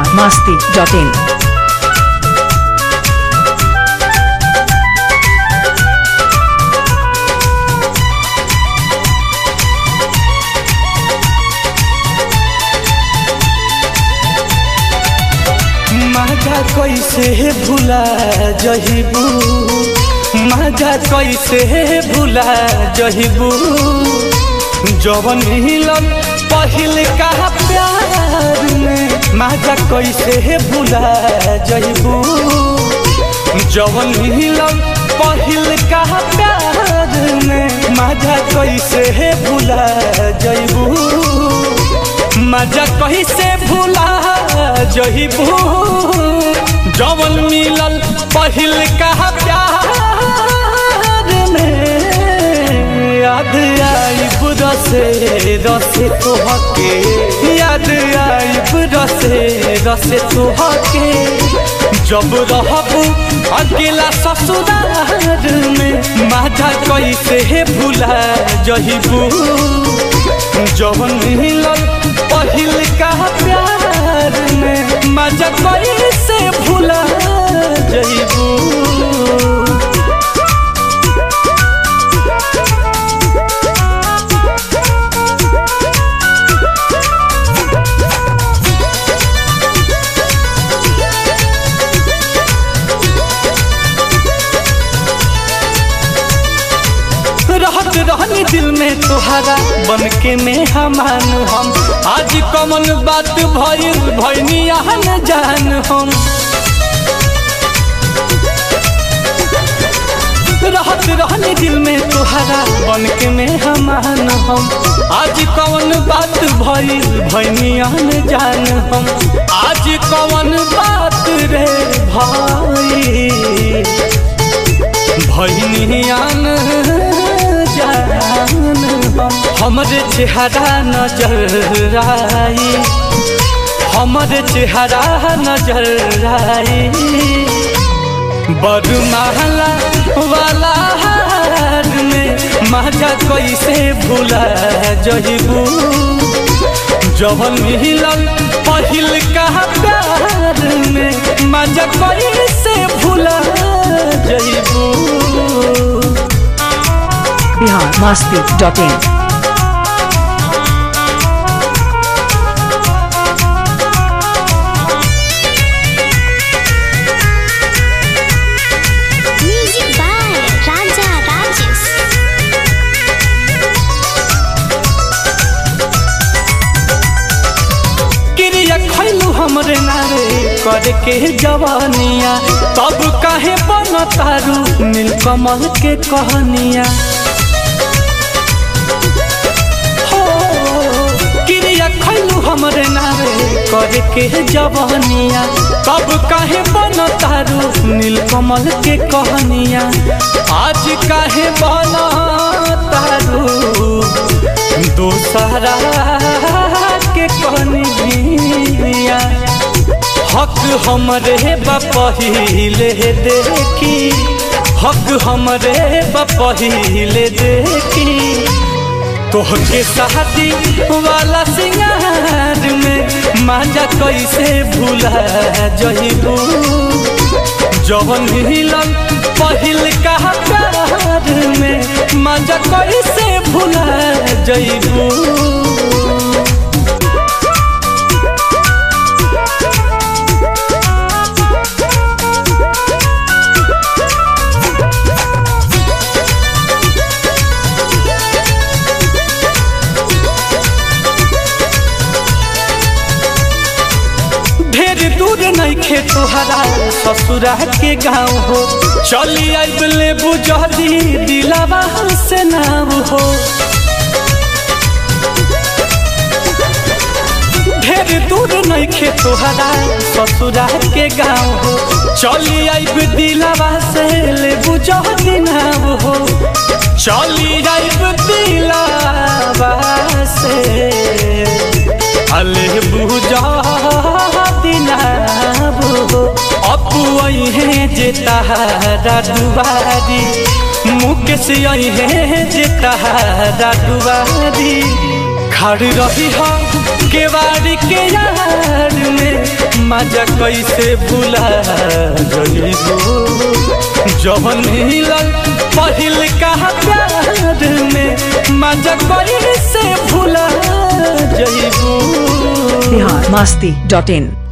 masti.in. माजा कैसे भुला जहिबू माजा कैसे भुला जहिबू जवन मिलन पहिल का प्यार में माजा कैसे भुला जहिबू जवन मिलन पहिल का प्यार में माजा कैसे भुला जइबू मजा कैसे भुला जइबू जवन मिलल पहिल का प्यार में याद आइब रसे रसे तोहके याद आइब रसे रसे तोहके जब रहबू अकेला ससुरार में माजा कैसे भुला जहिबू जवन मिलल पहिल का प्यार में मजा कैसे भुला जइबू रहत रहनी दिल में तुहरा बन के में हमान हम आज कमन बात भइल भइनी आहन जान हम रहत रहनी दिल में तुहरा बन के में हमान हम आज कौन बात भइल भइनी आहन जान हम आज कौन बात रे भाई भइनियान जान हमरे चेहरा नजर आई हमरे चेहरा नजर आई बरमाला वाला हार में मजा कैसे भूला जइबू जवन मिलल पहिल का प्यार में मजा कैसे भूला जइबू Bihar masti.in. Music by Raja Rajesh. क्रिया खैलू हमरे नारे करे के जवानिया तब काहे बन तारू नीलकमल के कहनिया हो क्रिया खैलू हमरे नारे करे के जवानिया तब काहे बन तारू नीलकमल के कहनिया आज काहे बन तारू दोसरा के कहनिया हक हमरे बपहिले देखी हक हमरे बपहिले देखी तोहके शादी वाला सिंगार में मांजा कैसे भूला जइबू जवन हिलन पहिल का प्यार में मांजा कैसे भूला जइबू ढेर दूर नहीं खे तोहरा ससुरा के गाँव हो चली आइब ले बुझदी दिलावा से नाम हो ढेर दूर नहीं खे तोहरा ससुरा के गाँव हो चली आइब दिलावा से ले बुझदी नाम हो चली आइब दिलावा से अले बुझा दिनाबो अपू है जे तहारा दुबारी मुकेश है जे तहारा दुबारी खड़ रही हो केवाड़ी के यार में मजा कैसे भुला जइबो जवन हिलल पहिल का प्यार में मजा कैसे भुला जइबो बिहार मस्ती डॉट इन